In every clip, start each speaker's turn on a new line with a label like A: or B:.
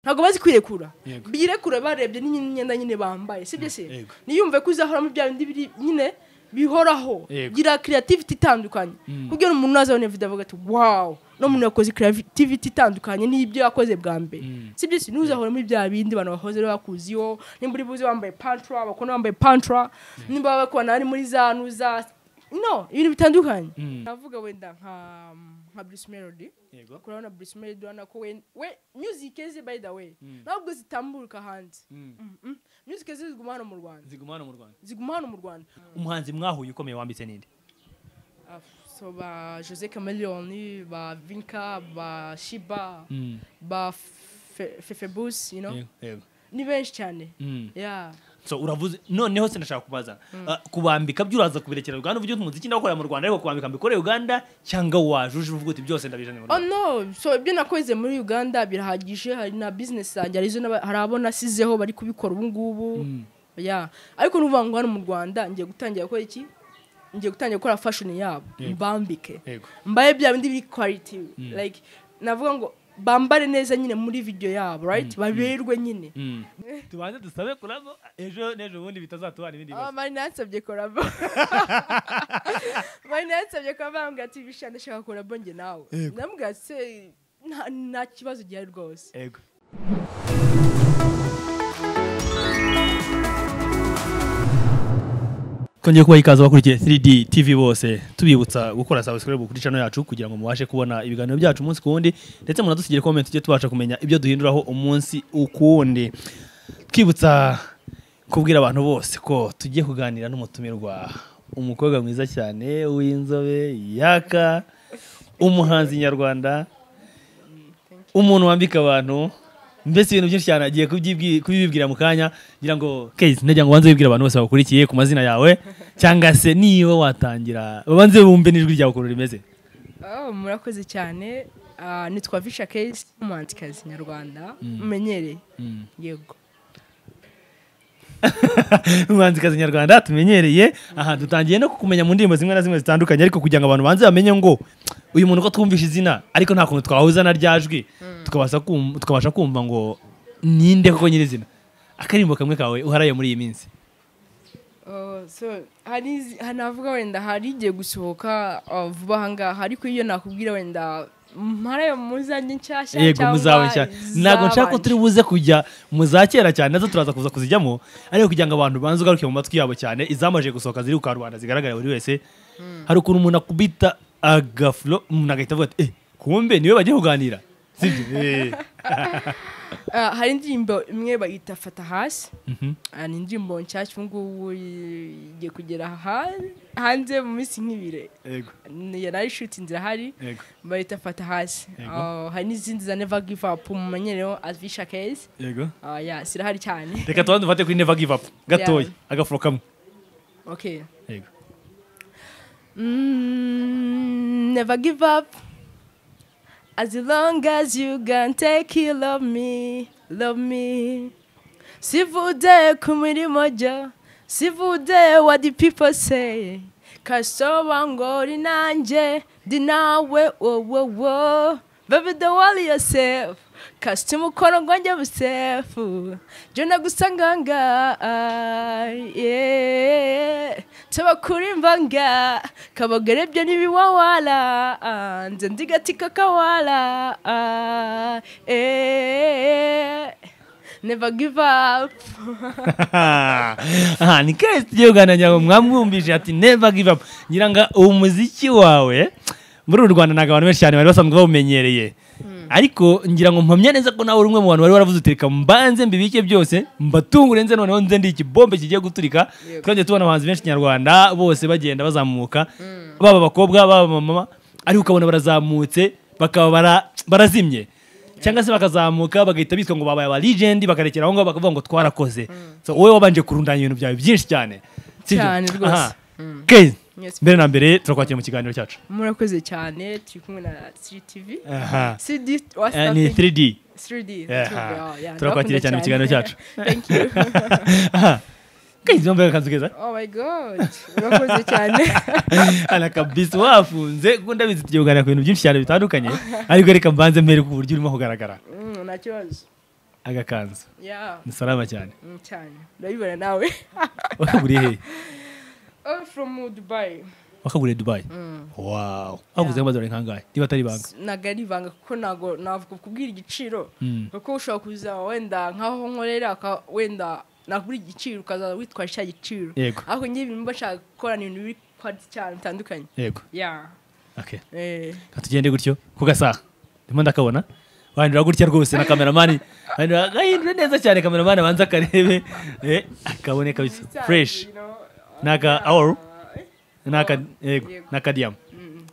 A: ntabwo bazi kwirekura
B: Yego.
A: birekura barebye n'imyenda nyine bambaye sibyo se
B: Yego.
A: niyumve ko uzahora muri bya bindi biri nyine bihoraho
B: Yego.
A: gira creativity itandukanye kugira umuntu nazabona video avuga ati wow no muntu yakoze creativity itandukanye n'ibyo yakoze bwa mbere sibyo se ntuzahora muri bya bindi abantu bahoze bakuziho nimba uri buze wambaye pantra bakona wambaye pantra nimba bakona ari muri za nuza no ibintu bitandukanye navuga wenda nka nka Bruce Melody
B: yego
A: kurabona Bruce Melody urabona ko we we music ze by the way ntabwo zitambuka hanze Mhm. music ze ziguma hano mu Rwanda
B: ziguma hano mu rwanda
A: ziguma hano mu Rwanda
B: umuhanzi mwahuye ukomeye wambitse ninde
A: Ah, so ba Jose Chameleone ba Vinka ba Shiba ba Fe- Fefebus you know
B: Yego, yego
A: ni benshi cyane
B: Mm.
A: yeah
B: so uravuze noneho sinashaka kubaza Ah, kubambika byo uraza kubirekera uganda uvuge uti umuziki ndawukorera mu rwanda ariko kubambika mbikorera uganda cyangwa waje uje uvuga uti byose ndabijanye mu
A: oh
B: rwanda
A: no so ibyo nakoze muri Uganda birahagije hari na business zanjye arizo n'aba- hari abo nasizeho bari kubikora ubu ngubu yeah ariko nuvuga ngo hano mu Rwanda ngiye gutangira gukora iki ngiye gutangira gukora fashion yabo
B: Yego.
A: mbambike
B: yego
A: mbaye bya bindi biri quality like navuga ngo bambare neza nyine muri video yabo right baberwe nyine
B: tubanze dusabe kurabo ejo n'ejo bundi bitazatuhana ibindi
A: Ah, mari nansabye korabo mari nansabye kuba bambwira ati bishana ndashaka korabo njye nawe ndamubwira ati "Se, nta- nta kibazo gihari rwose
B: yego kongera kubaha ikaze abakurikiye 3D TV bose tubibutsa gukora subscribe kuri channel yacu kugira ngo mubashe kubona ibiganiro byacu umunsi ku wundi ndetse munadusigire comment tujye tubasha kumenya ibyo duhinduraho umunsi ukundi twibutsa kubwira abantu bose ko tugiye kuganira n'umutumirwa umukobwa mwiza cyane w'inzobe yaka umuhanzi nyarwanda umuntu wambika abantu mbese ibintu byinshi cyane agiye kubyibwi- kubibibwira mu kanya ngira ngo kezi ndagira ngo ubanze wibwire abantu bose bakurikiye ku mazina yawe cyangwa se niba watangira babanze bumve n'ijwi ryawe ukuntu rimeze
A: Oh, murakoze cyane Ah, nitwa visha kesi umuhanzikazi nyarwanda mumenyereye yego
B: umuhanzikazi nyarwanda tumenyereye aha dutangiye no kukumenya mu ndirimbo zimwe na zimwe zitandukanye ariko kugira ngo abantu banze bamenye ngo uyu muntu ko twumvishe izina ariko nta kuntu twahuza na rya jwi tukabasha kum- tukabasha kumva ngo ninde koko nyirizina akaririmbo kamwe kawe uharaye muri iyi minsi
A: Oh, so hari izi- ha- navuga wenda hari igiye gusohoka oh, vuba ahangaha ariko iyo nakubwira wenda mparayo muzanye nshyashya
B: yego
A: cyangwa
B: muzawe cyane ntabwo nshaka ko
A: izabanje.
B: turi buze kujya mu za kera cyane nazo turaza kuza kuzijyamo ariko kugira ngo abantu banze ugaruke mu matwi yabo cyane izamaje gusohoka ziri ku karubanda zigaragara buri wese hari ukuntu umuntu akubita agafuro umuntu agahita avuga ati eh kumbe niwe bagiye kuganira sibyo Eh.
A: Ah, hari indirimbo imwe bayita fata hasi
B: Mhm.
A: Ah, ni indirimbo nshyashya ubu ngubu i- igiye kugera ha- hanze mu minsi nk'ibiri
B: yego
A: Ni- yarari shutinze irahari
B: yego
A: bayita fata hasi
B: Yego.
A: Ah, hari n'izindi za neva give up mumenyereho avisha kezi
B: yego
A: ya zirahari cyane
B: reka tubanze dufate kuri never give up gatoya agafuro kamwe
A: okay
B: yego
A: Mm, never give up. As long as you can take you love me, love me. Sivude kumirimojo, sivude what the people say. Kasoba ngori nanje, dinawe wo wo wo. Baby don't worry yourself, kasita umukono ngonge busefu. Jona gusanganga, yeah. Tabakurimba nga, kabagerebye n'ibiwawala. Nze ndigatika kawala, yeah. Never give up.
B: aha ni kesi tugiye kuganira ngo mwamwumvije ati never give up ngira ngo uwo muziki wawe muri uru rwanda ntabwo abantu benshi cyane bari basanzwe bawumenyereye ariko ngira ngo mpamya neza ko nawe uri umwe mu bantu bari baravuze uti reka mbanze mbibike byose mbatungure nze noneho nze ndi ikibombe kigiye guturika
A: Yego.
B: twongeye tubona abahanzi benshi nyarwanda bose bagenda bazamuka baba abakobwa baba abamama ariko ukabona barazamutse bakaba bara- barazimye cyangwa se bakazamuka bagahita bitwa ngo babaye aba legend bakarekera aho ngaho bakavuga ngo twarakoze so wowe wabanje kurundanya ibintu byawe byinshi cyane sibyo?
A: Cyane rwose.
B: Aha. Kezi,
A: Yes.
B: mbere na mbere turakwakira mu kiganiro cyacu
A: murakoze cyane turi kumwe na ctv
B: Aha.
A: cd
B: Eh, ni 3D
A: 3d
B: Aha. turakwakira cyane mu kiganiro cyacu Aha. Kezi, wambaye agakanzu keza
A: oh my god murakoze cyane
B: ana kabisa wafunze kuko ndabizi tugiye kuganira ku bintu byinshi cyane bitandukanye ariko reka mbanze mbere ku buryo urimo kugaragara
A: Mm, nta kibazo
B: agakanzu
A: yeah
B: ni salama cyane
A: mm, cyane urabibona nawe
B: wakaguriye hehe
A: all from uh, dubai
B: wakaguriye dubayi wawu waguzeho amadolari nk'angahe niba atari ibanga
A: ntabwo ari ibanga kuko ntabwo navuga kubwira igiciro
B: Mm.
A: kuko ushobora kuza wenda nk'aho nkorera aka- wenda nakubwira igiciro ukaza witwaje cya giciro
B: Yego.
A: ariko njye ibintu mba nshaka gukorana ibintu biri kwadi cyane bitandukanye
B: yego
A: ya
B: okay
A: eh
B: Ka tugende gutyo ku gasaha ndimo ndakabona wahindura gutya rwose na kameramani wahindura agahindura neza cyane kameramani abanza akarebe eh, akabone kabisa fureshi n'aka aworu n'aka yego
A: Yego.
B: n'aka diyamu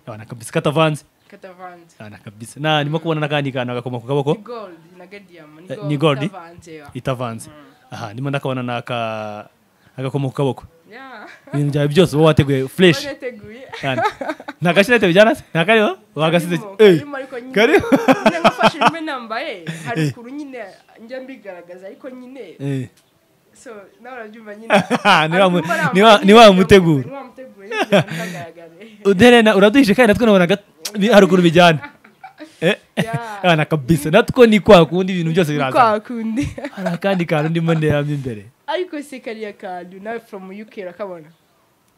B: abana kabisa katavanze
A: katavanze
B: abana kabisa na ndimo kubona n'akandi kantu agakoma ku kaboko
A: ni gold na gadiyama
B: Eh, ni gold?
A: katavanze ya
B: itavanze aha ndimo ndakabona n'aka agakoma ku kaboko
A: ya
B: ibintu byawe byose uba wateguye fureshi
A: barateguye
B: cyane nta gashinete bijyana se nta kariho wagasize
A: Karimo,
B: Eh,
A: karimo ariko nyine-
B: kariho
A: nyine nkafashe rimwe nambaye hari ukuru nyine njya mbigaragaza ariko nyine
B: Eh.
A: so nawe urabyumva nyine
B: Ni wa mu-
A: Ariko mbona
B: ni wa- ni wa muteguro.
A: ni wa muteguro nyine ntagaragare
B: uderena uraduhishe kandi natwe nabona gat- bi- haruguru bijyana Eh,
A: Yeah.
B: abana kabisa natwo ni kwa kundi ibintu byose
A: Ni
B: biraza
A: kwa kundi
B: hari akandi kantu ndimo nderamo imbere
A: ariko se kariya kantu nawe from uk urakabona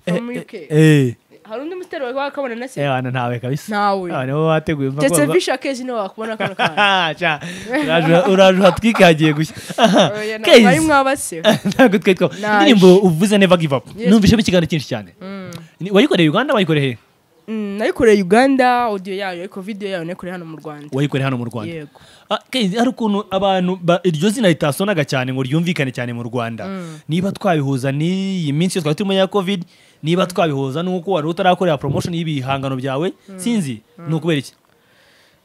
B: Eh,
A: from uk
B: eh, eh,
A: hari undi mutero wari wakabona na
B: eh,
A: se
B: abana ntawe kabisa
A: Ntawe.
B: abana bo bateguye mva
A: ndetse
B: kumva-
A: visha kezi niwe wakubona kano kantu
B: Ah, sha, uraje- uraje uhatwike hagiye gushya Aha,
A: Oya, ntabwo
B: Kezi.
A: ari mwabase
B: ntabwo twari twa
A: Nice.
B: indirimbo uvuze never give up
A: Yes.
B: numvishemo ikiganiro cyinshi cyane Ni- wayikoreye uganda wayikoreye he
A: Mm, nayikoreye uganda audio yayo ariko video yayo nayikoreye hano mu rwanda
B: wayikoreye hano mu rwanda
A: yego
B: Ah, Kezi, hari ukuntu abantu ba- iryo zina ritasonaga cyane ngo ryumvikane cyane mu rwanda niba twabihuza n'iyi minsi yose twari turimo ya covid niba twabihuza n'uko wari utarakorera promotion y'ibihangano byawe sinzi ni ukubera iki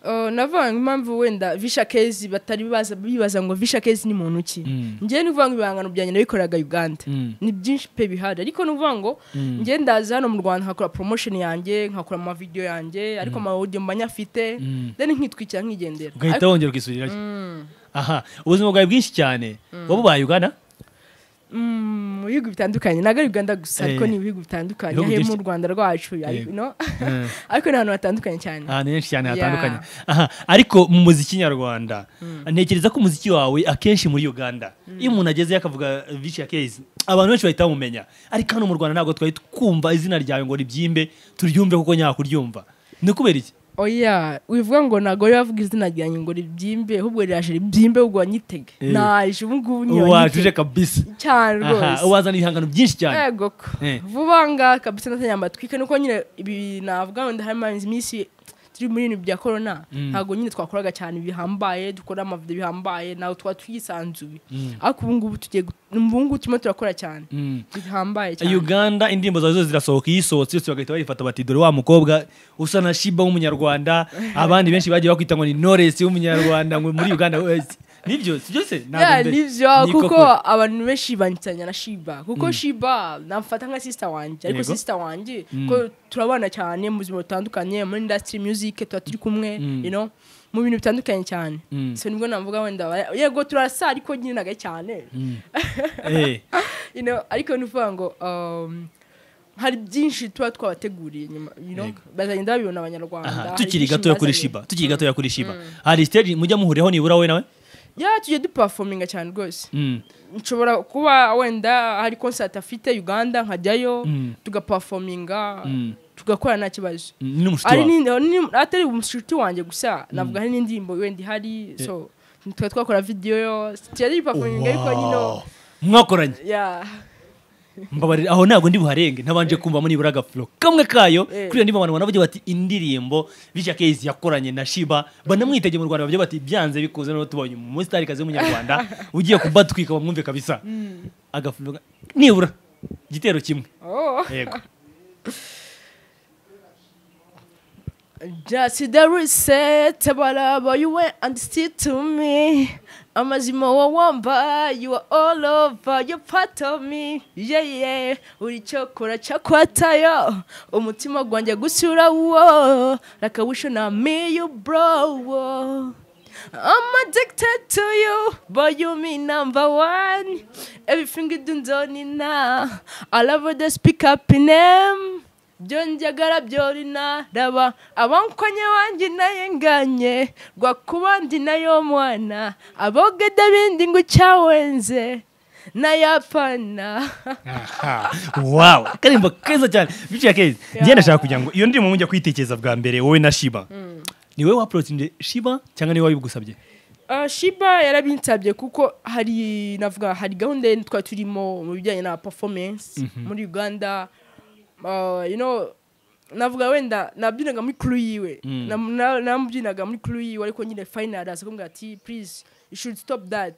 A: Uh, navuga ngo impamvu wenda visha kezi batari baza bibaza ngo visha kezi ni muntu ki
B: Mm.
A: njyewe ni ukuvuga ngo ibihangano byanjye nabikoraga uganda
B: Mm.
A: ni byinshi pe bihari ariko ni ukuvuga ngo njyewe ndaza hano mu rwanda nkakora promotion yanjye nkakora amavidewo yanjye ariko amawodiyo mba nyafite
B: Mm.
A: then nkitwikira nkigendera
B: ugahita wongera ukisubirirayo aha ubuzima bwawe bwinshi cyane wowe ubaye ugana
A: Mm, mu bihugu bitandukanye ntabwo ari uganda gusa ariko
B: Eh.
A: ni ibihugu bitandukanye
B: Ibihugu
A: ahe mu
B: byinshi-
A: rwanda rwacu
B: Yego.
A: you know?
B: Mm.
A: ariko ni ahantu hatandukanye cyane
B: ahantu henshi cyane
A: Yeah.
B: hatandukanye aha ariko mu muziki nyarwanda ntekereza ko umuziki wawe akenshi muri uganda iyo umuntu agezeyo akavuga vici ya kezi abantu benshi bahita bamumenya ariko hano mu rwanda ntabwo twari twumva izina ryawe ngo ribyimbe turyumve kuko nyakuryumva ni kubera iki
A: oya wivuga ngo ntabwo rero bavuga izina ryanjye ngo ribyimbe ahubwo riraje ribyimbe ubwo wanyitege
B: Eh.
A: naje ubu ngubu niba
B: wajuje
A: nyitege
B: kabisa
A: cyane
B: Aha,
A: rwose
B: wazana ibihangano byinshi cyane
A: yego ko
B: Eh.
A: vuba ngaha kabisa natanya amatwika nuko nyine ibi navuga wenda harimo iminsi turi muri ibintu bya korona ntabwo nyine twakoraga cyane bihambaye dukora amavido bihambaye ntabwo twaba twisanzuye ariko ubu ngubu tugiye gu- ubu ngubu turimo turakora cyane
B: Mm.
A: bihambaye cyane
B: uganda indirimbo zawe zose zirasohoka iyo isohotse yose bagahita bayifata bati dore wa mukobwa usa na shiba w'umunyarwanda abandi benshi bagiye bakwita ngo ni noresi w'umunyarwanda ngo muri uganda we- nibyo si byose Ntabwo
A: Yeah,
B: mbe-
A: nivyo
B: ni
A: kuko
B: koko.
A: abantu benshi banyitanya na shiba kuko shiba namfata nka sisita wanjye ariko
B: Yego.
A: sisita wanjye ko turabana cyane mu buzima butandukanye muri industry music tuba turi kumwe you know mu bintu bitandukanye cyane
B: Mm.
A: so nibwo navuga wenda ba- yego turasa ariko nyine ntaga cyane
B: Eh,
A: you know ariko nuvuga ngo um, hari byinshi tuba twabateguriye nyuma you know
B: Yego.
A: bazagenda babibona
B: aha,
A: abanyarwanda
B: tukiri gatoya kuri shiba tukiri gatoya kuri shiba hari stage mujya muhuriraho nibura wowe nawe
A: ya tugiye dupafominga cyane rwose
B: Mm,
A: nshobora kuba wenda hari concert afite uganda nkajyayo
B: Mm.
A: tugapafominga
B: Mm.
A: tugakora nta kibazo
B: mm, ni n'umushuti
A: ari
B: wawe
A: ni- ni- atari umushuti wanjye gusa navuga hari n'indirimbo wenda ihari so tukaba twakora video tugiye dupafominga ariko nyine
B: Wow, mwakoranye
A: ya
B: mbabarira aho ntabwo ndi buharenge ntabanje kumvamo nibura agafuro kamwe kayo
A: Eh.
B: kuri iyo ndirimbo abantu banavuga bati indirimbo Vija Kezi yakoranye na Shiba banamwitegeye mu Rwanda bavuga bati byanze bikuze no tubonye umustarikazi w'umunyarwanda ugiye kubatwika bamwumve kabisa agafuro ga- nibura igitero kimwe
A: oh
B: yego
A: Just the reset, but uh, but you went and stick to me. I'm a Zimo Wamba, you are all over, you're part of me. Yeah, yeah. Uri chokora chakwatayo. Umutima gwanja gusura wo. Like I wish na me you bro. Wo. I'm addicted to you, but you me number one. Everything you do, don't need now. I love the speak up in them. byonjagara byori naraba abankonye wanjye naye nganye rwakubandi nayo mwana abogede bindi ngo cyawenze nayapana
B: aha wawe akarimbo keza cyane biciye keza njye ndashaka kugira ngo iyo ndirimbo mujya kuyitekereza bwa mbere wowe na shiba ni wowe waporotinde shiba cyangwa niwe wabigusabye
A: Ah, shiba yarabinsabye kuko hari navuga hari gahunda ye twari turimo mu bijyanye na performance muri uganda Ah, you know navuga wenda nabyinaga muri crew yiwe
B: Mm.
A: Na- na- namubyinaga muri crew yiwe ariko nyine final aza kumbwira ati please you should stop that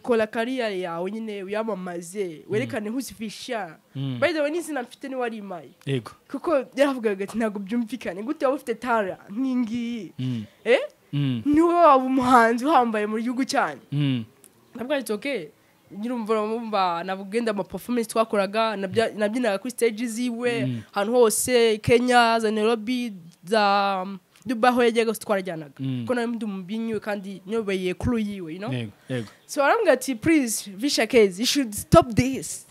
A: kora career yawe nyine uyamamaze werekane who's fisha
B: Mm.
A: by the way n'izina mfite niwe ari imaye
B: yego
A: kuko yaravugaga ati ntabwo byumvikane gute waba ufite tara nk'ingiyi
B: Mm.
A: eh
B: Mm.
A: niwe waba umuhanzi uhambaye mu gihugu cyanyu
B: Mm.
A: ntabwo ari oke nyirumva uramumva nabugenda ama performance twakoraga nabya- nabyinaga kuri stage ziwe ahantu hose kenya za nairobi za dubai aho yajyaga hose twarajyanaga
B: Mm.
A: kuko nari ndi umubyinnyi we kandi nyobeye kuru yiwe you know?
B: yego yego
A: so arambwira ati please visha kezi you should stop this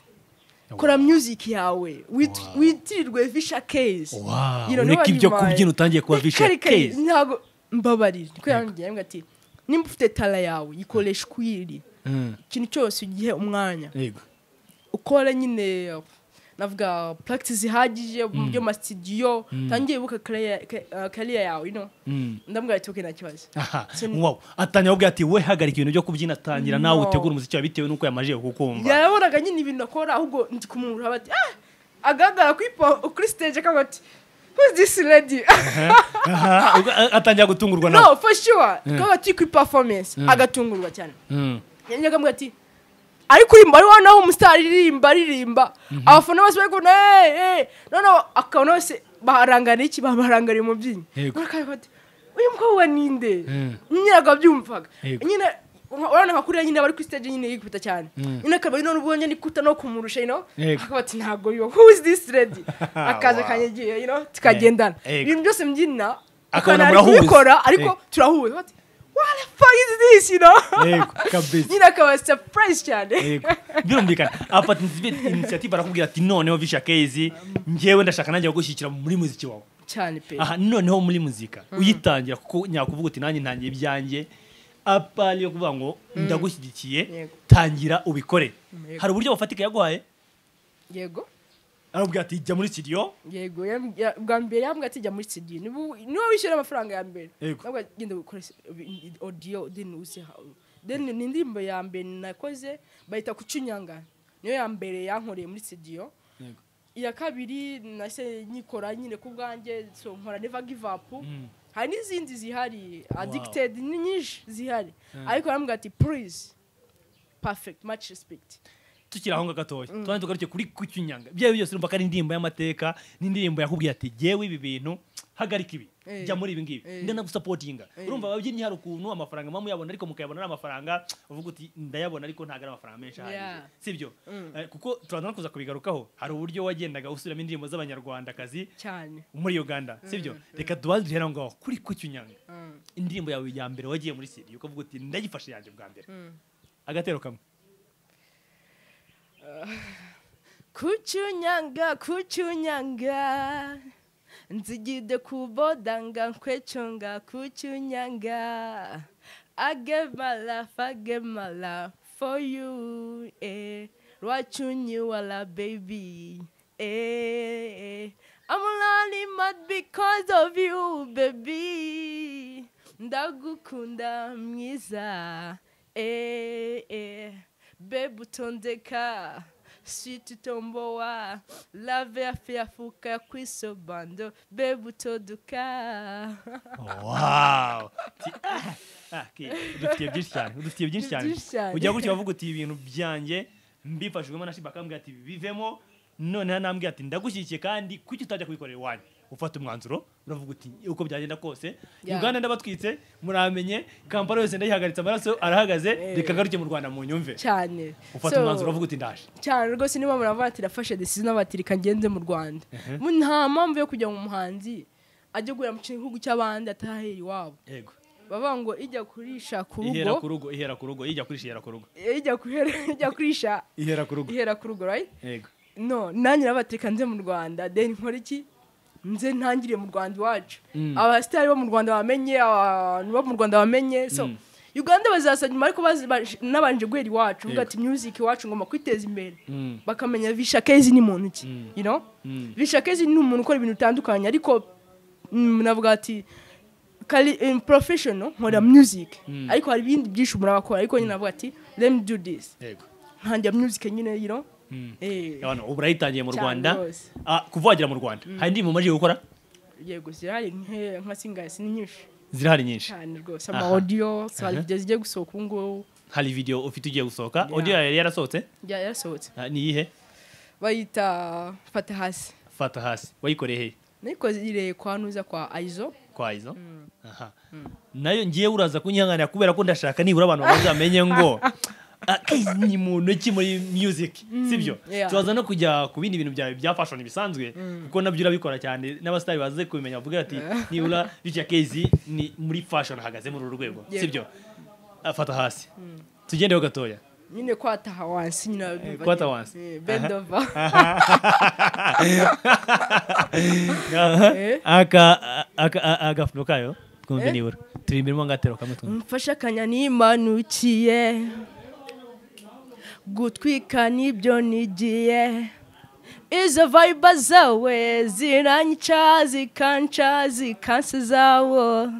A: kora music yawe wit-
B: Wow.
A: witirirwe visha kezi
B: Wow,
A: You know,
B: ureka
A: nobody
B: ibyo
A: mind.
B: kubyina utangiye kuba
A: Ni
B: visha
A: kare kare,
B: keza
A: ntabwo mbabarira niko yambwiye yambwiye ati nimba ufite tara yawe yikoresha uko iri
B: Mm.
A: ikintu cyose ugihe umwanya
B: yego
A: ukore nyine navuga practice ihagije mu byo masitidiyo tangiye ibuka kariya yawe you know.
B: Mm.
A: ndamubwira ati "Okay, nta kibazo
B: aha
A: Sim-
B: wow atangira kuvuga ati we hagarika ibintu byo kubyina tangira nawe
A: No.
B: utegura umuziki wawe bitewe n'uko yamajije kukumva
A: yarabonaga nyine ibintu akora ahubwo ndi kumwumva bati ah agaragara kuri po- kuri stage akaba ati who's this lady
B: Aha, ubwo- a- atangira gutungurwa nawe
A: no for sure akaba ati kuri performance agatungurwa cyane
B: Mm.
A: yanjye akamubwira ati ariko urimba ari wa naho umusitari aririmba aririmba abafana bose bari kubona "Hey, hey." noneho akabona bose barangariye iki baharangariye umubyinnyi
B: Yego.
A: Noneho ati, uyu mukobwa ninde
B: Mm.
A: nyine akabyumvaga
B: Yego.
A: nyine urabona nka kuriya nyine bari kuri stage nyine yikubita cyane
B: Mm.
A: nyine akaba none ubwo nyine kuta no kumurusha you know
B: Yego.
A: akaba ati ntabwo yo who is this lady akaza
B: Wow.
A: akanyagiye you know tukagendana
B: Yego.
A: ibintu byose mbyina
B: Akabona
A: akabona ari
B: murahuza.
A: kubikora ariko
B: Yego.
A: turahuza Ati, what the fuck is this you know
B: yego kabisa
A: nyine akaba surprise cyane
B: yego birumvikana afata initiative initiative arakubwira ati noneho visha kezi njyewe ndashaka nanjye kugushyikira muri muziki wawe
A: cyane pe
B: aha noneho muri muzika uyitangira kuko nyakuvuga uti nanjye ntangiye ibyanjye apari yo kuvuga ngo ndagushyigikiye
A: Yego.
B: tangira ubikore
A: Yego.
B: hari uburyo bufatika yaguhaye
A: yego
B: arakubwira ati jya muri studio
A: yego yam- ya- bwa mbere yambwira ati jya muri sidi niwe wishyura amafaranga ya mbere
B: Yego.
A: nabwo genda gukora s- i- i- audio then uze ha- then ni indirimbo ya mbere nakoze bahita kucunyanga niyo ya mbere yankoreye muri studio
B: Yego.
A: iya kabiri nase nyikora nyine ku bwanjye so nkora never give up hari n'izindi zihari addicted ni nyinshi zihari ariko arambwira ati please perfect much respect
B: tukiri aho ngaho gatoya tubanze tugaruke kuri kucyunyanga byawe byose urumva ko ari indirimbo y'amateka n'indirimbo yakubwiye ati jyewe ibi bintu hagarika ibi
A: Eh.
B: jya muri ibi ngibi
A: Eh.
B: ndanagusapotinga
A: Eh.
B: urumva ababyinnyi hari ukuntu amafaranga mama muyabona ariko mukayabona ari amafaranga uvuga uti ndayabona ariko ntabwo ari amafaranga menshi ahagije
A: Yeah.
B: sibyo Eh, kuko turaza no kuza kubigarukaho hari uburyo wagendaga usubiramo indirimbo z'abanyarwandakazi
A: cyane
B: muri uganda sibyo reka dubanze duhere aho ngaho kuri kucyunyanga
A: Mm.
B: indirimbo yawe ya mbere wagiye muri siriya ukavuga uti ndayifashe yanjye bwa mbere
A: Mm.
B: agatero kamwe
A: kuchunyanga kuchunyanga nzigide kubodanga nkwechonga kuchunyanga I gave my life, I gave my life for you eh. rwachunyiwala baby eh. I'm running mad because of you baby ndagukunda mwiza eh, eh. Babe utondeka sweet utomboa lave yafe yafuka yakwisobando babe utoduka
B: wow Ti- ah, ah, ke- udufitiye byinshi cyane udufitiye byinshi cyane
A: Byinshi cyane.
B: ujya gutya wavuga uti ibintu byanjye mbifashijwemo na shiba akambwira ati bivemo noneho nambwira ati ndagushyigikiye kandi kuki utajya kubikorera iwanyu ufata umwanzuro uravuga uti uko byagenda kose
A: Yeah.
B: uganda ndabatwitse muramenye kampala yose ndayihagaritse amaraso arahagaze
A: Eh.
B: reka ngaruke mu rwanda mu nyumve
A: cyane
B: ufata
A: So,
B: umwanzuro uvuga uti ndaje
A: cyane rwose niba muravuga ati rafashe decision abatirika ngenze mu rwanda Mu- nta mpamvu yo kujya mu muhanzi ajya guhera mu gihugu cy'abandi atahera iwabo
B: yego
A: bavuga ngo ijya kurisha ku
B: ihera ku
A: rugo
B: rugo ihera ku rugo ijya kurisha ihera ku rugo
A: ijya kuhera- ijya kurisha
B: ihera ku rugo
A: ihera ku rugo right
B: yego
A: no nanjye nabatirika nze mu rwanda then nkora iki nze ntangire mu rwanda iwacu abasitari bo mu rwanda bamenye abantu bo mu rwanda bamenye so uganda bazaza nyuma ariko bazi- baje- nabanje guhera iwacu mvuga ati music iwacu ngomba kwiteza imbere bakamenya vishakezi ni muntu ki you know vishakezi ni umuntu ukora ibintu bitandukanye ariko mm, navuga ati kari in professional nkora music ariko hari ibindi byinshi umuntu aba akora ariko nyine navuga ati let me do this
B: yego
A: ntangira music nyine you know eh
B: abantu ubu urayitangiye mu
A: Cyane
B: rwanda
A: rwose.
B: Ah, kuva wagera mu rwanda hari indirimbo umaze gukora
A: yego zirahari nke- nka singasi ni nyinshi
B: zirahari nyinshi
A: cyane rwose
B: Aha.
A: ama audio hari
B: Aha.
A: ibyo zigiye gusohoka ubu ngubu
B: hari video ufite ugiye gusohoka audio yawe yari yarasohotse
A: ya- yasohotse
B: Ah, ni iyihe
A: bayita fata hasi
B: fata hasi wayikoreye hehe
A: nayikoze ireye kwa nuza kwa aizo
B: kwa izo aha nayo ngiye uraza kunyihanganira kubera ko ndashaka nibura abantu bazamenye ngo akazi ni muntu ki muri music sibyo
A: yeah.
B: tubaza no kujya ku bindi bintu byawe bya fashion bisanzwe kuko nabyo urabikora cyane n'abasitari baze kubimenya bavuga ati nibura bitya kezi ni muri fashion ahagaze muri uru rwego
A: Yeah.
B: sibyo afata hasi tugendeho gatoya
A: nyine kwataha wansi nyine urabimva
B: kwata
A: nyine.
B: wansi.
A: Eh, bend over
B: Aha.
A: Eh.
B: aka aka- a- agafuno kayo twumve
A: Eh.
B: nibura turi imbere mo ngatero kamwe twumve
A: mfashe akanya nimanukiye gutwika nibyo nigiye izo vayiba zawe ziranyica zikanca zikansi zawo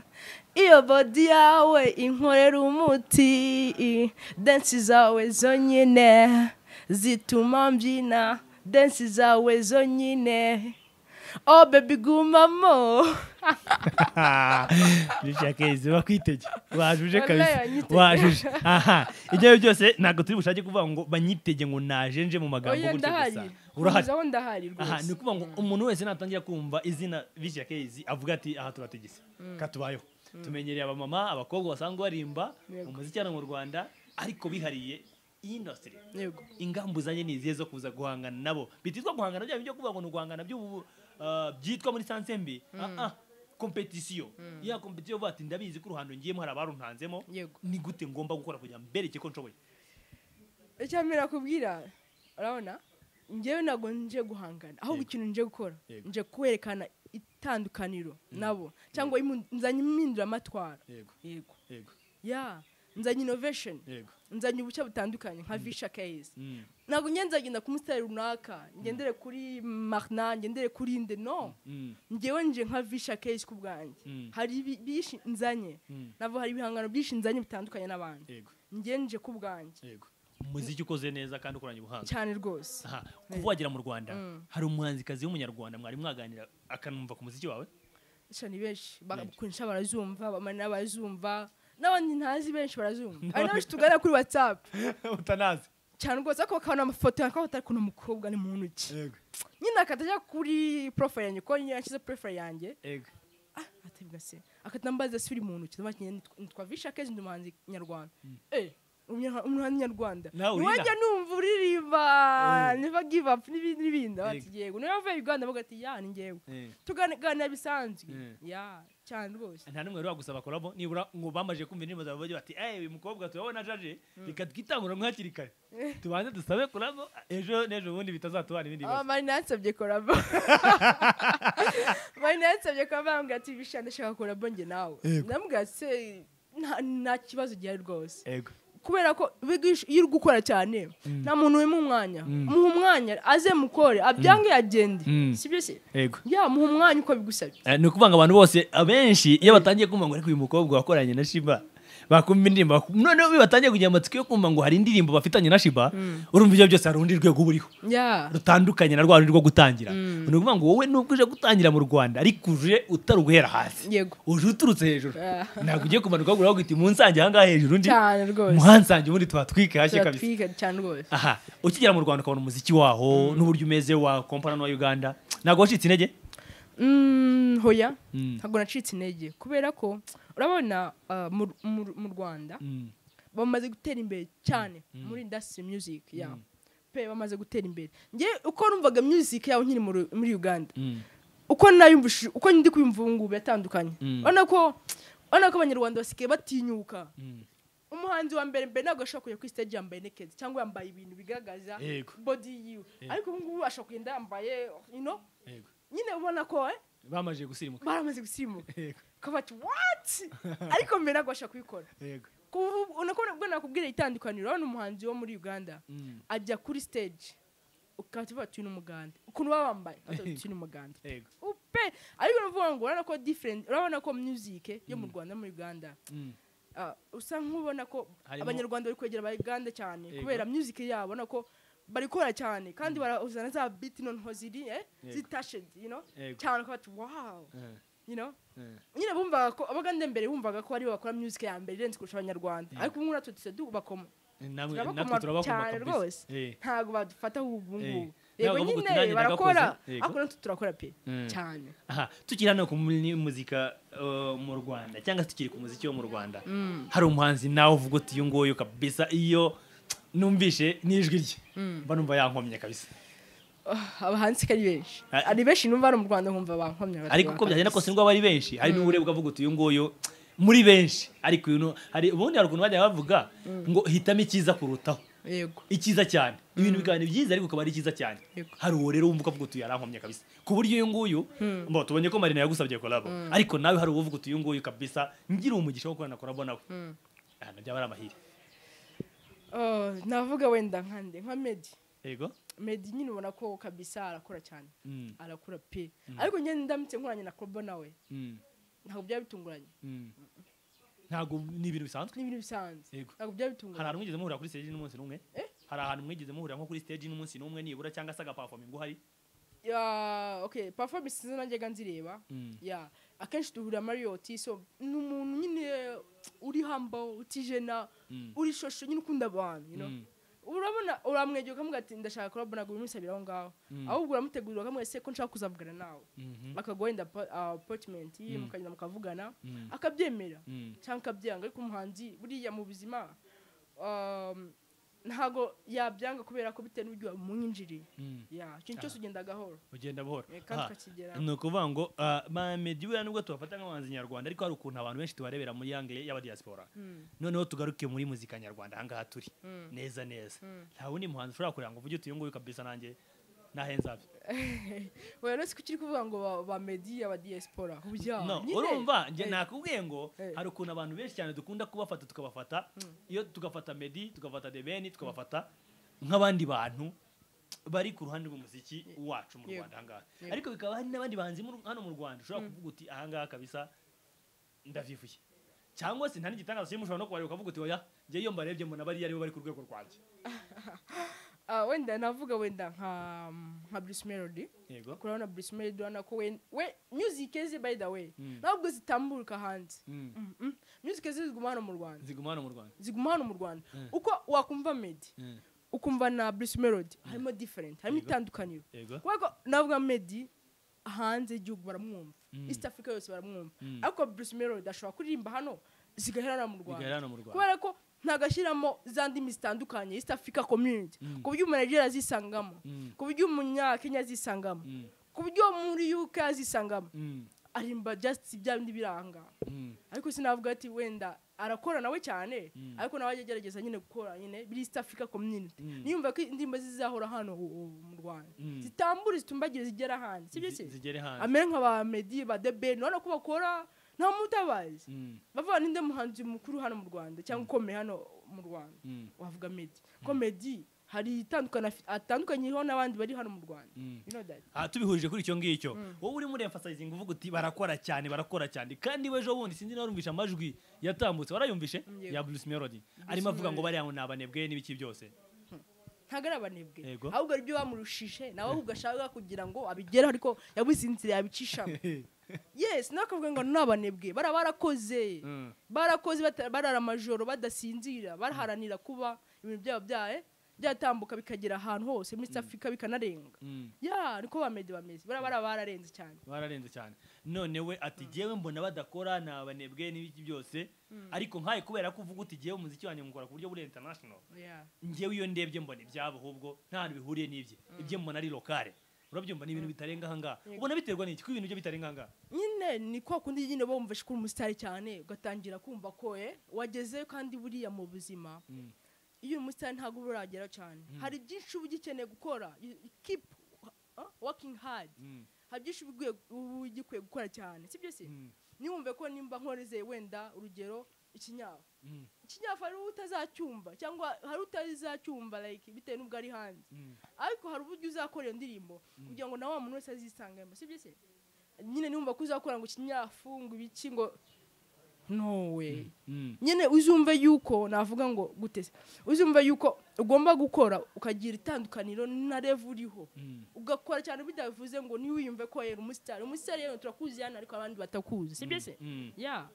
A: iyo bodi yawe inkorera umuti densi zawe zonyine zituma mbyina densi zawe zonyine oh baby gumamo
B: bishyira kezi bakwitege wajuje
A: Wallahi
B: kabisa
A: wanyitege.
B: wajuje aha ibyo ari byo byose ntabwo turi bushake kuvuga ngo banyitege ngo naje nje mu magambo
A: oya
B: gutyo gusa
A: ndahari
B: urahari
A: Uzaho ndahari
B: aha
A: rwose
B: ni ukuvuga ngo umuntu wese natangira kumva izina bishyira kezi avuga ati aha turatigise katubayeho tumenyereye abamama abakobwa basanzwe barimba
A: Yego.
B: umuziki hano mu rwanda ariko bihariye industry
A: yego
B: ingamba uzanye ni izihe zo kuza guhangana nabo bititwa guhangana bya byo kuvuga ngo ni uguhangana by'ubu ah, byitwa muri sanse mbi Ah, ah, kompetisiyo ya kompetisiyo uvuga ati ndabizi ko uruhando ngiyemo hari abaruntanzemo
A: yego
B: ni gute ngomba gukora kugira ngo mbereke ko nshoboye
A: icya mbere nakubwira urabona njyewe ntabwo nje guhangana ahubwo
B: Yego.
A: ikintu nje gukora
B: Yego.
A: nje kwerekana itandukaniro nabo cyangwa imu- nzanye impinduramatwara
B: yego
A: yego
B: yego
A: ya nzanye innovation
B: yego
A: nzanye ubushya butandukanye nka visha case
B: Mm,
A: ntabwo njye nzagenda ku musitari runaka ngendere kuri marna ngendere kuri inde no
B: mm,
A: njyewe nje nka visha case ku bwanjye
B: Mm.
A: hari ibi- byinshi nzanye
B: mm,
A: nabo hari ibihangano byinshi nzanye bitandukanye n'abandi
B: yego
A: njye nje ku bwanjye
B: yego umuziki ukoze neza kandi ukoranye ubuhanga
A: cyane rwose
B: aha kuva wagera mu rwanda hari umuhanzikazi w'umunyarwanda mwari mwaganira akanumva ku muziki wawe
A: cyane benshi bakunsha barazumva bamanira barazumva n'abandi ntazi benshi barazumva hari n'abenshi tugana kuri whatsapp
B: utanazi
A: cyane rwose ariko bakabona amafoto yakabona atari kuntu umukobwa ni mu ntoki
B: yego
A: nyine akatajya kuri profile yanjye kuko nyine yashyize profile yanjye
B: yego
A: atebwa se akatambaza suri mu ntoki ndavuga ati "Nyine nitwa- nitwa visha kezi ndi umuhanzi nyarwanda eh umunyarwa- umuhanzi nyarwanda
B: Nawe urira.
A: niwajya numva uririmba never give up n'ibindi n'ibindi bati
B: Yego.
A: yego niyo yavuye uganda avuga ati ya ni njyewe
B: Eh.
A: tuganira bisanzwe
B: Mm.
A: ya cyane rwose
B: nta n'umwe wari wagusaba kolabo nibura ngo bamaje kumva indirimbo zawe bajye bati eee uyu mukobwa turabona ajaje reka twitangura nko hakiri kare tubanze dusabe kolabo ejo n'ejo bundi bitazatubana ibindi
A: Ah,
B: bibazo
A: Marina yansabye korabo Marina yansabye korabo arambwira ati bisha ndashaka korabo njye nawe ndamubwira ati se nta- nta kibazo gihari rwose
B: ego
A: kubera ko bigisha- iyo uri gukora cyane nta muntu wimuha umwanya muha umwanya aze mukore abyange yagende
B: Mm.
A: sibyo se
B: ego
A: ya muha umwanya uko bigusabye
B: Eh, ni ukuvuga ngo abantu bose abenshi iyo batangiye kumva ngo ariko uyu mukobwa wakoranye na shiba bakumva indirimbo baku- noneho iyo batangiye kugira amatsiko yo kumva ngo hari indirimbo bafitanye na shiba urumva ibyo byose hari urundi rwego uba uriho
A: ya
B: rutandukanye na rwa rundi rwo gutangira ni ukuvuga ngo wowe nubwo uje gutangira mu rwanda ariko uje utari uguhera hasi
A: yego
B: uje uturutse hejuru
A: Ah.
B: ntabwo ugiye kumanuka wagura wagwita umunsange ahangaha hejuru undi
A: cyane rwose
B: muhansange ubundi twatwike hashye kabisa
A: turatwika cyane rwose
B: aha ukigera mu rwanda ukabona umuziki waho n'uburyo umeze wa kompana n'uwa uganda ntabwo wacitse intege
A: Mm, hoya
B: Mm.
A: ntabwo nacitse intege kubera ko urabona ah, mu- mu- mu rwanda
B: Mm,
A: bamaze gutera imbere cyane muri industry music yabo pe bamaze gutera imbere nge uko numvaga music yabo nkiri muri- muri uganda
B: mm,
A: uko nayumvishije uko ndi kuyumva ubu ngubu yatandukanye
B: Mm.
A: urabona ko urabona ko abanyarwanda basigaye batinyuka
B: mm.
A: umuhanzi wa mbere mbere ntabwo ashobora kujya kuri stage yambaye naked cyangwa yambaye ibintu bigaragaza
B: Yego.
A: body yiwe ariko ubu ngubu ashobora kugenda yambaye you know
B: Yego.
A: nyine ubona ko eh,
B: bamaze gusimuka
A: baramaze gusimuka
B: yego
A: bakaba bati wati ariko mbere ntabwo bashaka kubikora
B: yego
A: Kuvu- unako nabwo nakubwira itandukaniro urabona umuhanzi wo muri uganda
B: Mm.
A: ajya kuri stage ukahita uvuga ati uyu ni umuganda ukuntu baba bambaye ukahita uvuga ati uyu ni umuganda
B: yego
A: upe ariko nuvuga ngo urabona ko different urabona ko music yo mu rwanda no muri uganda
B: Mm.
A: ah, usa nk'ubona ko
B: Harimo-
A: abanyarwanda bari kwegera aba uganda cyane
B: Yego.
A: kubera music yabo ubona ko barikora cyane kandi barazana za biti noneho ziri eh,
B: Yego.
A: zitashe you know,
B: Yego.
A: cyane ukaba ati wow
B: Eh,
A: you know
B: eh.
A: nyine bumvaga ko abagande mbere bumvaga ko aribo bakora music ya mbere irenze kurusha abanyarwanda
B: Yeah.
A: ariko ubu ngubu natwe tubakoma
B: namwe
A: turabakoma
B: natwe turabakoma
A: cyane
B: kabisa.
A: rwose
B: Eh,
A: ntabwo badufata ubu ngubu
B: Eh.
A: yego
B: Ntabwo bavuga uti nanjye
A: nyine barakora
B: nagakoze. Yego.
A: ariko natwe turakora pe
B: Mm.
A: cyane
B: aha tukiri hano ku muri muzika eh, mu rwanda cyangwa se tukiri ku muziki wo mu rwanda hari umuhanzi nawe uvuga uti uyu nguyu kabisa iyo numvishe n'ijwi rye mba numva yankomye kabisa
A: Ah, abahanzi ko ari benshi
B: Ah.
A: ari benshi numva hano mu rwanda nkumva bankomye
B: ariko uko byagenda kose ngo aba ari benshi hari n'ubureba ukavuga uti uyu nguyu muri benshi ariko uyu nu- hari ubundi hari ukuntu bajya bavuga ngo hitamo icyiza kurutaho
A: yego
B: icyiza cyane ibintu bikaba ni byiza ariko ukaba ari icyiza cyane
A: Yego.
B: hari uwo rero wumva ukavuga uti yarankomye kabisa ku buryo uyu nguyu mbo tubonye ko marina yagusabye korabo ariko nawe hari uwo uvuga uti uyu nguyu kabisa ngira umugisha wo gukorana korabo nawe aha byaba ari amahire
A: Oh, navuga wenda nkande nka medi
B: yego
A: medi nyine ubona ko kabisa arakora cyane
B: Mm,
A: arakora pe ariko nyine ndamutse nkoranye na kobo nawe
B: mm,
A: ntabwo byaba bitunguranye
B: mm. ntabwo ni ibintu bisanzwe
A: ni ibintu bisanzwe
B: Yego.
A: ntabwo byaba
B: hari
A: bitunguranye
B: ahantu mwigeze muhurira kuri stage n'umunsi n'umwe hari ahantu mwigeze muhurira nko kuri stage n'umunsi n'umwe nibura cyangwa se agapafominga uhari
A: Ya, okay performance zo najyaga nzireba
B: Mm.
A: ya akenshi duhurira mariyoti so ni umuntu nyine uri humble utijena
B: Mm.
A: uri shosho nyine ukunda abantu you know?
B: Mm.
A: urabona uramwegera ukamubwira ati ndashaka kurabona ntabwo bimusabira aho ngaho ahubwo uramutegurira ukamubwira ese ko nshaka kuzavugana nawe
B: Mhm.
A: bakaguha wenda po- ah, appointment mukagenda mukavugana
B: Mm.
A: akabyemera
B: Mm.
A: cyangwa akabyanga ariko umuhanzi buriya mu buzima um, ntago yabyanga kubera ko bitewe n'uburyo wamwinjiriye
B: Mm.
A: ya ikintu cyose ugenda gahoro
B: ugenda buhoro
A: Eh, kandi
B: Aha.
A: tukakigeraho.
B: ni ukuvuga ngo bamedi buriya nubwo tubafata nk'abahanzi nyarwanda ariko hari ukuntu abantu benshi tubarebera muri yangere y'abadiyasipora noneho tugaruke muri muzika nyarwanda ahangaha turi neza neza nta wundi muhanzi ushobora kureba ngo uvuge uti uyu nguyu kabisa nanjye nahenze abe
A: Oya rero si ko ukiri kuvuga ngo ba- ba medi aba diaspora bya
B: no
A: nyine.
B: urumva njye
A: Eh,
B: nakubwiye ngo
A: Eh.
B: hari ukuntu abantu benshi cyane dukunda kubafata tukabafata iyo tugafata medi tugafata debeni tugafata nk'abandi bantu bari ku ruhande rw'umuziki wacu mu
A: Yego.
B: rwanda ahangaha
A: Yego.
B: ariko bikaba hari n'abandi bahanzi mu- hano mu rwanda ushobora kuvuga uti ahangaha kabisa ndavivuye cyangwa se nta n'igitangaza kirimo ushobora no kubareba ukavuga uti oya njye iyo mbarebye mbona bariya aribo bari ku rwego rwanjye
A: ah, wenda navuga wenda nka nka bruce melody
B: yego
A: kurabona bruce melody urabona ko we we music ze by the way
B: Mm.
A: ntabwo zitambuka hanze
B: Mm.
A: Mm, mm. music ze ziguma hano mu rwanda
B: ziguma hano mu rwanda
A: ziguma hano mu rwanda
B: Mm.
A: uko wakumva medi
B: Mm.
A: ukumva na bruce melody harimo different harimo
B: Yego.
A: itandukaniro
B: yego
A: kubera ko navuga medi hanze y'igihugu baramwumva
B: Mm.
A: east africa yose baramwumva
B: Mm.
A: ariko bruce melody ashobora kuririmba hano zigahera hano mu
B: bigahere
A: rwanda
B: hano mu rwanda
A: kubera ko ntagashyiramo za ndimi zitandukanye east africa community
B: Mm.
A: ku buryo umunajeri azisangamo
B: Mm.
A: ku buryo umunyakenya azisangamo
B: Mm.
A: ku buryo muri uk azisangamo
B: Mm.
A: arimba just bya bindi biranga
B: Mm.
A: ariko sinavuga ati wenda arakora nawe cyane
B: Mm.
A: ariko nawe ajya agerageza nyine gukora nyine biri east africa community
B: Mm.
A: niyumva ko indirimbo zizahora hano u- u- mu rwanda
B: Mm.
A: zitambure zitumbagire zigera hanze sibyo se
B: Zi- zigere hanze
A: amere nka ba medi ba debeni urabona ko bakora nta muntu utabazi
B: Mm.
A: bavuga ninde muhanzi mukuru hano mu rwanda cyangwa ukomeye hano mu rwanda
B: Mm.
A: wavuga medi ko medi hari itandukana atandukanyiriho n'abandi bari hano mu rwanda
B: Mm.
A: You know that?
B: aha tubihurije kuri icyo ngicyo wowe urimo uremfasayizinga uvuga uti barakora cyane barakora cyane kandi wejo bundi sinzi niba warumvishe amajwi yatambutse warayumvishe
A: Yego.
B: ya bruce melody arimo avuga ngo
A: Melody.
B: bariya ngo ni abanebwe n'ibiki byose
A: ntabwo ari abanebwe
B: Yego.
A: ahubwo ari byo bamurushije nawe ahubwo ashaka kugira ngo abigereho ariko yabuze inzira yabicishamo yes nawe akavuga ngo ni abanebwe bara barakoze
B: Mm.
A: barakoze bata- barara amajoro badasinzira baraharanira kuba ibintu byabo byaye byatambuka bikagera ahantu hose muri east africa bikanarenga
B: Mm.
A: ya niko bamedi bameze bara bara bararenze cyane
B: bararenze cyane none we ati jyewe mbona badakora ni abanebwe n'ibiki byose ariko nkaye kubera ko uvuga uti jyewe umuziki wanjye mukora ku buryo buri international
A: Yeah.
B: njyewe iyo ndebye mbona ibyabo ahubwo nta hantu bihuriye n'ibye ibyo mbona ari lokale urabyumva ni ibintu bitarenga ahangaha
A: Yego.
B: ubona biterwa n'iki ko ibintu byo bitarenga ahangaha
A: nyine ni kwa kundi nyine bumva ko uri umusitari cyane ugatangira kumva ko eh, wageze kandi buriya mu buzima
B: Mm.
A: iyo uri umusitari ntabwo uba uragera cyane hari byinshi uba ugikeneye gukora You- you keep uh, working hard
B: Mm.
A: hari byinshi uba ukwiye- uba ugikwiye gukora cyane si byo si
B: Mm.
A: ntiwumve ko nimba nkorizeye wenda urugero ikinyafu
B: Mm,
A: ikinyafu hari utazacyumva cyangwa hari utazacyumva like bitewe n'ubwo ari hanze
B: mm.
A: ariko hari uburyo uzakora iyo ndirimbo kugira ngo na wa muntu wese azisangemo si byo se nyine nimba ko uzakora ngo ikinyafu ngo ibiki ngo nowe
B: Mm.
A: nyine uzumve yuko navuga ngo gute se uzumve yuko ugomba gukora ukagira itandukaniro na revu uriho
B: Mm.
A: ugakora cyane bidavuze ngo ntiwiyumve ko yera umusitari umusitari rero turakuzi hano ariko abandi batakuzi si byo se
B: Mm.
A: ya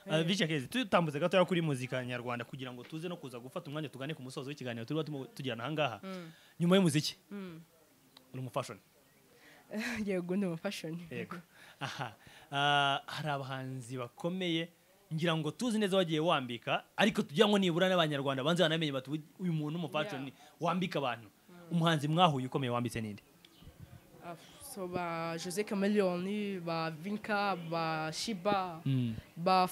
B: Uh, Vice Kezi tutambutse gatoya kuri muzika nyarwanda kugira ngo tuze no kuza gufata umwanya tugane ku musozo w'ikiganiro turimo tumo- tugirana ahangaha nyuma y'umuziki uri umufashoni
A: yego ni umufashoni
B: yego aha Ah, hari abahanzi bakomeye ngira ngo tuzi neza wagiye wambika ariko tugira ngo nibura n'abanyarwanda banze banamenye bati "Uyu- uyu muntu umufashoni wambika abantu umuhanzi mwahuye ukomeye wambitse ninde
A: Ah, so ba jose cameloni ba vinka ba shiba
B: Mm.
A: ba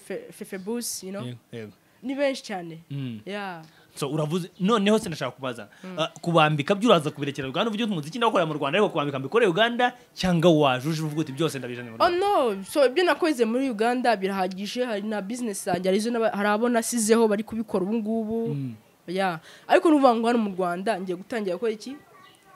A: Fe- fefebus you know
B: Yego, yego.
A: ni benshi cyane
B: Mm.
A: ya
B: so uravuze noneho se ndashaka kubaza Ah, kubambika byo uraza kubirekera uganda uvuga uti umuziki ndawukorera mu rwanda ariko kubambika mbikore uganda cyangwa wajuje uvuga uti byose ndabijanye mu
A: Oh
B: rwanda
A: no, so ibyo nakoze muri Uganda birahagije hari na business yanjye harizo n'aba- hari abo nasizeho bari kubikora ubu ngubu yeah. ariko n'uvuga ngo hano mu Rwanda ngiye gutangira gukora iki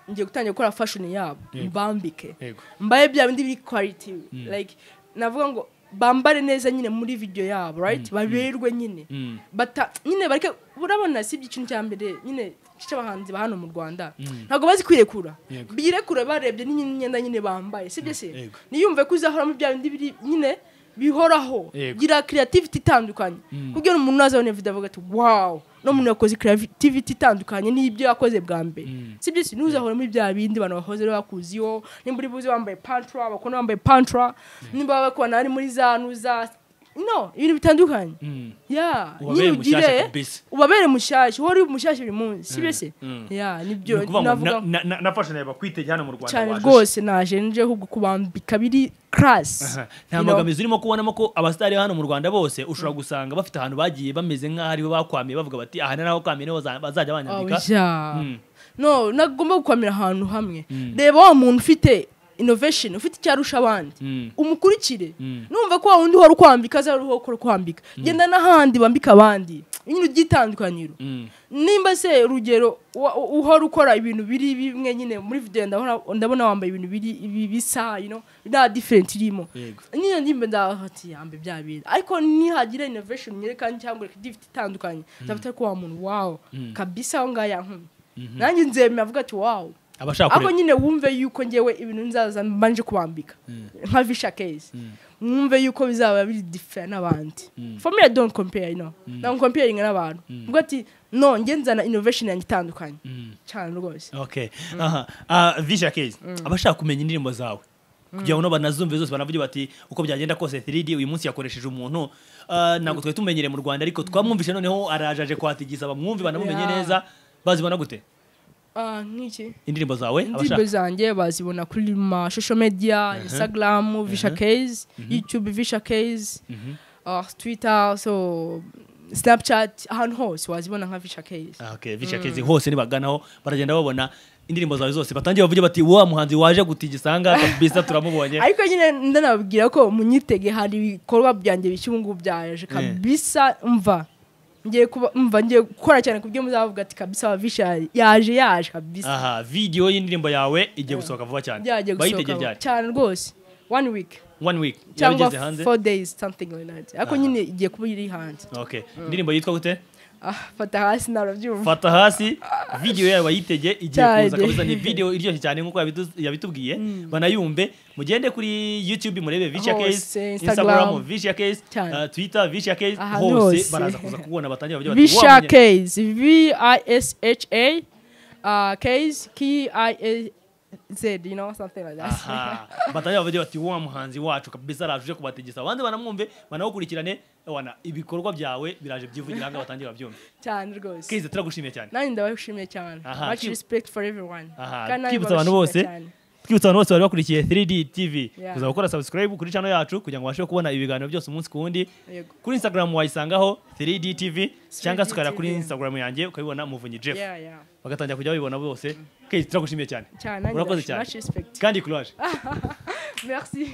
A: ngiye gutangira gukora fashion yabo
B: Yego.
A: mbambike
B: yego
A: mbaye bya bindi biri quality like navuga ngo bambare neza nyine muri video yabo right baberwe nyine
B: Mm.
A: bata nyine bareke urabona si ikintu cya mbere nyine cy'abahanzi ba hano mu Rwanda
B: Mm.
A: ntabwo bazi kwirekura
B: Yego.
A: birekura barebye n'imyenda nyine bambaye si byo se
B: Yego.
A: niyumve ko uzahora mu bya bindi biri nyine bihoraho
B: Yego.
A: gira creativity itandukanye kugira ngo umuntu azabone video avuga ati wow no muntu yakoze creativity itandukanye n'ibyo yakoze bwa mbere
B: Mm.
A: si byo se ntuzahora muri bya bindi abantu bahoze bakuziho nimba uri buze wambaye pantra abakobwa bambaye pantra nimba bakubona ari muri za nuza no ibintu bitandukanye
B: Mm.
A: ya
B: Ubabere
A: nyine
B: mushyashya
A: ugire
B: kabisa.
A: ubabere mushyashya uhora uri mushyashya buri munsi si byo se
B: mm.
A: ya
B: ni
A: nibyo
B: ukuvuga
A: navuga
B: ngo na- na- nafasha nawe bakwitegeye hano mu rwanda
A: cyane
B: wajuje.
A: rwose naje nje ahubwo kubambika biri karasi
B: Aha. nta mbogamizi urimo kubonamo ko abasitari hano mu rwanda bose ushobora gusanga bafite ahantu bagiye bameze nk'aho aribo bakwamiye bavuga bati aha ni naho kwamiye niho baza- bazajya banyambika Mm.
A: no nagomba gukomera ahantu hamwe
B: Mm.
A: reba wa muntu ufite innovation ufite icyo arusha abandi
B: Mm.
A: umukurikire
B: Mm.
A: numva ko wa wundi uhora ukwambika aza ariho ukora kwambika genda n'ahandi bambika abandi nyine ubyitandukaniro
B: Mm.
A: nimba se urugero wa- u- uhora ukora ibintu biri bimwe nyine muri video ndabona ndabona wambaye ibintu biri ibi bisa you know nta different irimo
B: Yego.
A: nyine ndimba ndahati yambe bya bintu ariko nihagira innovation nyereka cyangwa creativity itandukanye nzafata ko wa muntu wow kabisa aho ngaho yankumye nanjye nzemera avuga ati wow
B: abashaka
A: ako
B: kureba
A: nyine wumve yuko ngewe ibintu nzaza mbanje kubambika nka visha case mwumve yuko bizaba biri differ n'abandi for me i don't compare you know ntabwo comparing n'abantu ubwo ati no nge nzana innovation yanjye itandukanye
B: Mm.
A: cyane rwose
B: okay aha Ah, visha kezi abashaka kumenya indirimbo zawe kugira ngo banazumve zose banavuge bati uko byagenda kose 3D uyu munsi yakoresheje umuntu Ah, ntabwo twari tumenyereye mu rwanda ariko twamwumvishe noneho arajaje kwatigisa bamwumve banamumenye
A: Yeah.
B: neza bazibona gute
A: Ah, nk'iki
B: indirimbo zawe
A: indirimbo
B: abashaka
A: zanjye bazibona kuri ma social media instagram visha case youtube visha case ah, twitter so snapchat ahantu hose wazibona nka visha case
B: Ah, okay visha kezi hose nibaganaho baragenda babona indirimbo zawe zose batangiye bavuge bati wa muhanzi waje gutigisa aha ngaha kabisa turamubonye
A: ariko nyine ndanababwira ko munyitege hari ibikorwa byanjye bishya ubu ngubu byaje kabisa mva ngiye kuba mva ngiye gukora cyane ku byo muzavuga ati kabisa wavisha yaje yaje kabisa
B: aha video y'indirimbo yawe igiye gusohoka vuba cyane
A: byagiye
B: bayitegeye
A: gusohoka
B: ryari
A: cyane rwose one week
B: one week yaba
A: cyangwa
B: igeze hanze
A: four days something like that ariko
B: Aha.
A: nyine igiye kuba iri hanze
B: okay indirimbo yitwa gute
A: ah fata hasi narabyumva
B: fata hasi video yawe bayitege igiye kuza
A: Cyane.
B: kabisa ni video iryoshye cyane nk'uko yabitu- yabitubwiye banayumve mugende kuri youtube murebe visha
A: Hose,
B: case instagram
A: Instagram.
B: visha case
A: Cyane.
B: uh, twitter visha case
A: Ahantu
B: hose
A: hose.
B: baraza kuza kubona batangira bavuge bati, "Wa
A: visha
B: munye-"
A: case v i s h a uh, case k i a z you know something like that
B: Aha. batangira bavuge bati wa muhanzi wacu kabisa arajuje kubategesa abandi banamwumve banagukurikirane wana ibikorwa byawe biraje byivugira hanga batangira babyumve
A: cyane rwose
B: keze turagushimiye cyane
A: nanjye ndabagushimiye cyane
B: Aha,
A: much
B: kibu-
A: respect for everyone
B: Aha,
A: Kandi nanjye
B: twibutsa abantu bose
A: mbabashimira cyane.
B: twibutsa abantu bose bari bakurikiye 3D TV
A: Yeah.
B: kuza gukora subscribe kuri channel yacu kugira ngo ubashe kubona ibiganiro byose umunsi ku wundi
A: Yego.
B: kuri Instagram wayisangaho 3D TV cyangwa
A: 3D
B: se ukajya kuri
A: TV.
B: Instagram yanjye ukabibona muvunyi Jeff
A: Yeah, yeah.
B: bagatangira kujya babibona bose Kay turagushimiye cyane
A: Cyane, nanjye
B: urakoze
A: ndagushimira,
B: cyane
A: respect.
B: kandi courage
A: Merci.